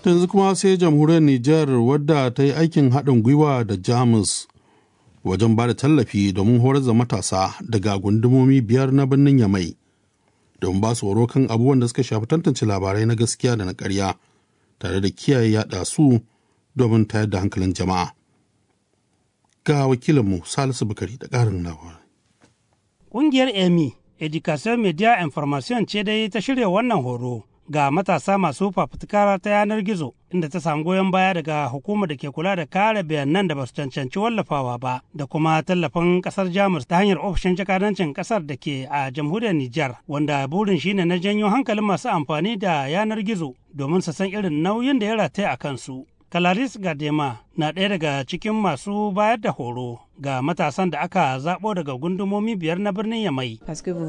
yanzu kuma sai jamhuriyar Nijar wadda ta yi aikin haɗin gwiwa da Jamus wajen ba da tallafi domin horar da matasa daga gundumomi biyar na birnin Yamai domin ba su horo kan abubuwan da suka shafi tantance labarai na gaskiya da na ƙarya tare da kiyaye yaɗa su domin tayar da hankalin jama'a. Ga wakilinmu Salisu Bukari da ƙarin labarai. Ƙungiyar EMI, Education Media Information ce dai ta shirya wannan horo ga matasa masu fafutuka ta yanar gizo inda ta samu goyon baya daga hukumar da ke kula da kare bayanan da ba su cancanci wallafawa ba da kuma tallafin kasar jamus ta hanyar ofishin jakadancin kasar da ke a jamhuriyar nijar wanda burin shine na janyo hankalin masu amfani da yanar gizo domin su san irin nauyin da ya rataya a kansu Kalaris Gadema na ɗaya daga cikin masu bayar da horo ga matasan da aka zaɓo daga gundumomi biyar na birnin Yamai.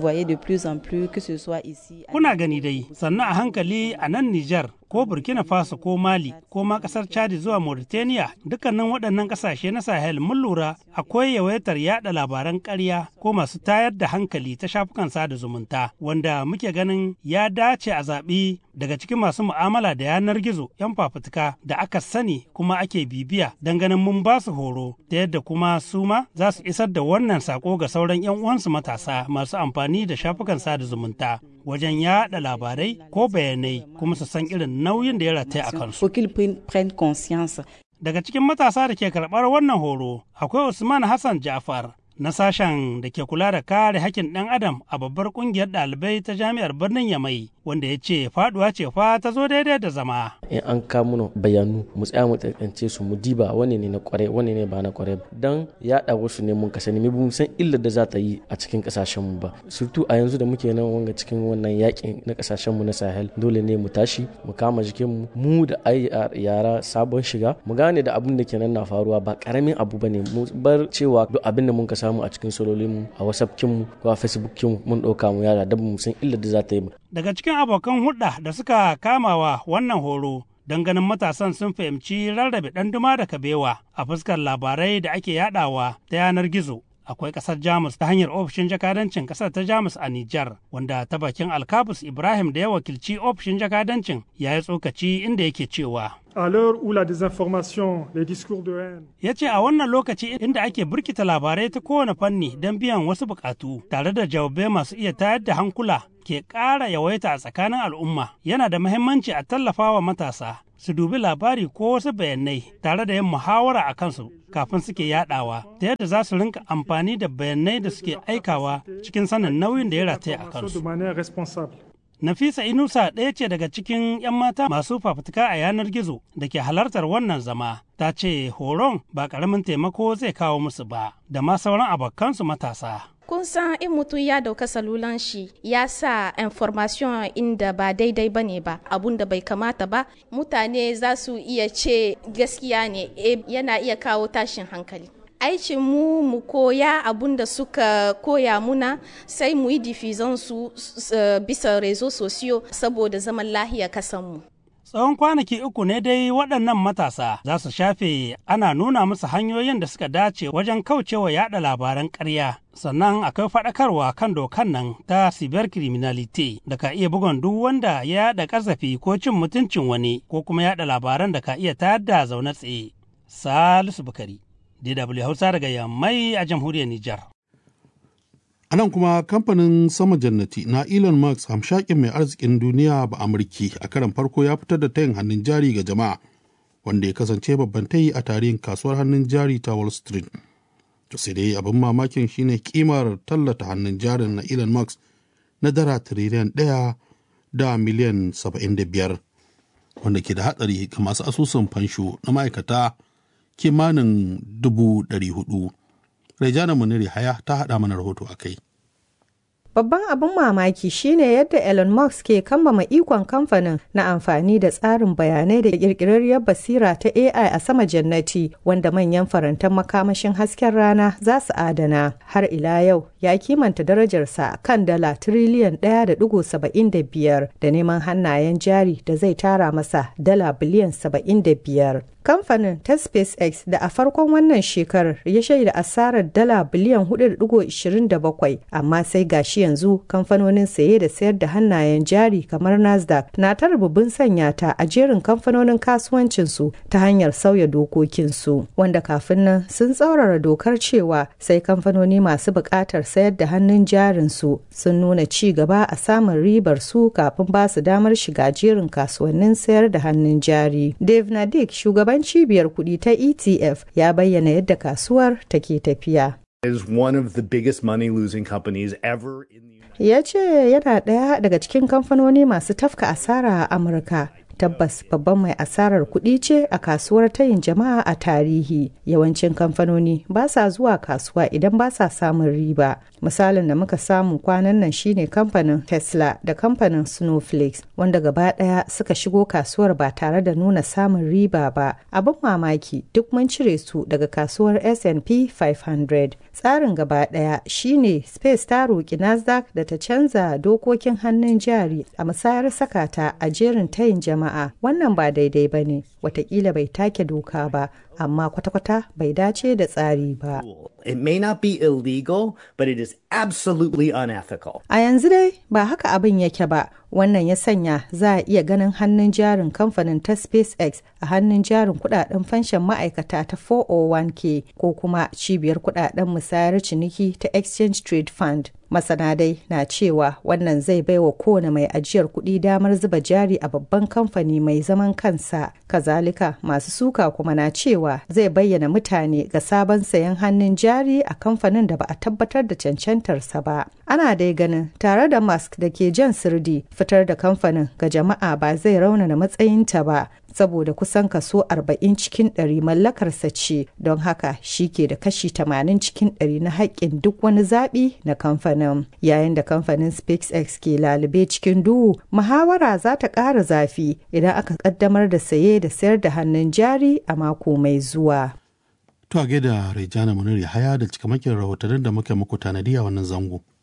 Kuna gani dai, sannan a hankali a nan Nijar ko Burkina Faso ko Mali ko ma ƙasar Chad zuwa Mauritania dukkanin waɗannan ƙasashe na Sahel mun lura akwai yawaitar yaɗa labaran ƙarya ko masu tayar da hankali ta shafukan sada zumunta wanda muke ganin ya dace a zaɓi daga cikin masu mu'amala da yanar gizo 'yan fafutuka da aka sani kuma ake bibiya don ganin mun ba su horo ta yadda kuma su ma za su isar da wannan sako ga sauran 'yan uwansu matasa masu amfani da shafukan sada zumunta wajen yaɗa labarai ko bayanai kuma su san irin nauyin da ya rataya a kansu. Daga cikin matasa da ke karɓar wannan horo akwai Usman Hassan Jafar na sashen da ke kula da kare hakkin ɗan adam a babbar ƙungiyar ɗalibai ta jami'ar birnin Yamai wanda ya ce faduwa ce fa ta zo daidai da zama. In an kawo bayanu mu tsaya mu tantance su mu diba wani ne na kware wani ne ba na kware dan yaɗa wasu ne mun kasani mu san illar da za ta yi a cikin kasashen mu ba. Surtu a yanzu da muke nan wanga cikin wannan yakin na kasashen mu na Sahel dole ne mu tashi mu kama jikin mu mu da ai yara sabon shiga mu gane da abin da kenan na faruwa ba karamin abu bane mu bar cewa duk abin da mun ka samu a cikin sololin mu a WhatsApp kin mu ko a Facebook kin mu mun ɗauka mu yara da mu san illar da za ta yi daga cikin abokan hulɗa da suka kamawa wannan horo don ganin matasan sun fahimci rarrabe ɗanduma da kabewa a fuskar labarai da ake yadawa ta yanar gizo akwai ƙasar jamus ta hanyar ofishin jakadancin ƙasar ta jamus a nijar wanda ta bakin alkabus ibrahim da ya wakilci ofishin jakadancin ya yi tsokaci inda yake cewa à l'heure où la désinformation, les discours de haine. Ya ce a wannan lokaci inda ake birkita labarai ta kowane fanni don biyan wasu bukatu tare da jawabai masu iya tayar da hankula ke ƙara yawaita a tsakanin al'umma yana da muhimmanci a tallafa wa matasa su dubi labari ko wasu bayanai tare da yin muhawara a kansu kafin suke yadawa ta yadda za su rinka amfani da bayanai da suke aikawa cikin sanin nauyin da ya rataya a kansu. Nafisa Inusa ɗaya ce daga cikin 'yan mata masu fafutuka a yanar gizo da ke halartar wannan zama. Ta ce horon ba ƙaramin taimako zai kawo musu ba, da ma sauran abokansu matasa. kun san in mutum ya dauka salulan shi ya sa information inda ba daidai ba ne ba abun da bai kamata ba mutane za su iya ce gaskiya ne e, yana iya kawo tashin hankali aikin mu mu koya abun da suka koya muna sai mu yi difizon su uh, bisa rezo sosiyo saboda zaman lahiya kasanmu tsawon kwanaki uku ne dai waɗannan matasa za su shafe ana nuna musu hanyoyin da suka dace wajen kaucewa yada labaran ƙarya sannan akwai faɗakarwa kan dokan nan ta cyber criminality da ka iya bugon duk wanda ya yada ƙazafi ko cin mutuncin wani ko kuma yada labaran da ka iya tayar da zaune tsaye salisu bukari dw hausa daga yammai a jamhuriyar nijar A nan kuma kamfanin sama jannati na Elon Musk hamshakin mai arzikin duniya ba Amurki a karan farko ya fitar da tayin hannun jari ga jama'a wanda ya kasance babban tayi a tarihin kasuwar hannun jari ta Wall Street. To sai dai abin mamakin shine kimar tallata hannun jarin na Elon Musk na dara tiriliyan ɗaya da miliyan saba'in da biyar wanda ke da hatsari ga masu asusun fansho na ma'aikata kimanin dubu ɗari hudu. Rejana Muniri Haya ta haɗa mana rahoto a kai. Babban abin mamaki shine yadda Elon Musk ke kambama ikon kamfanin na amfani da tsarin bayanai da kirkirarriyar basira ta AI a sama jannati wanda manyan farantan makamashin hasken rana za su adana. Har ila yau ya kimanta darajarsa kan dala tiriliyan 1.75 da neman hannayen jari da zai tara masa dala biliyan 75. kamfanin ta SpaceX da a farkon wannan shekarar ya shaida asarar dala biliyan 4.27 amma sai gashi yanzu kamfanonin saye da sayar da hannayen jari kamar Nasdaq na ta rububin sanya ta a jerin kamfanonin kasuwancinsu ta hanyar sauya dokokinsu wanda kafin nan sun tsaurara dokar cewa sai kamfanoni masu buƙatar sayar da hannun jarinsu sun nuna ci gaba a samun ribar su kafin ba su damar shiga jerin kasuwannin sayar da hannun jari. Dave Nadik shugaban cibiyar kuɗi ta ETF ya bayyana yadda kasuwar take tafiya. is one of the biggest money losing companies ever in the Ya ce yana ɗaya daga cikin kamfanoni masu tafka asara a Amurka. Tabbas babban mai asarar kuɗi ce a kasuwar tayin jama'a a tarihi. Yawancin kamfanoni ba sa zuwa kasuwa idan ba sa samun riba. Misalin da muka samu kwanan nan shine kamfanin Tesla da kamfanin Snowflakes wanda gaba ɗaya suka shigo kasuwar ba tare da nuna samun riba ba. Abin mamaki duk mun cire su daga kasuwar S&P 500. Tsarin gaba ɗaya shine Space ta roƙi Nasdaq da ta canza dokokin hannun jari a musayar sakata a jerin tayin jama'a. Wannan ba daidai ba ne, watakila bai take doka ba, amma kwata-kwata bai dace da tsari ba. It may not be illegal, but it is absolutely unethical. A yanzu dai ba haka abin yake ba, wannan ya sanya za a iya ganin hannun jarin kamfanin ta SpaceX a hannun jarin kudaden fanshan ma'aikata ta 401k ko kuma cibiyar kudaden musayar ciniki ta Exchange Trade Fund. Masana dai na cewa wannan zai baiwa kowane mai ajiyar kuɗi damar zuba jari a babban kamfani mai zaman kansa. Kazalika masu suka kuma na cewa zai bayyana mutane ga sabon sayan hannun jari a kamfanin da ba a tabbatar da cancantarsa ba. Ana dai ganin tare da Musk da ke jan sirdi fitar da kamfanin ga jama'a ba zai raunana matsayinta ba saboda kusan kaso 40 cikin 100 mallakarsa ce don haka shi ke da kashi 80 cikin 100 na haƙƙin duk wani zaɓi na kamfanin yayin da kamfanin SpaceX ke lalube cikin duhu muhawara za ta ƙara zafi idan aka ƙaddamar da saye da sayar da hannun jari a mako mai zuwa. To a gaida Rejana Munir Yahaya da cikamakin rahotannin da muka muku tanadi a wannan zango.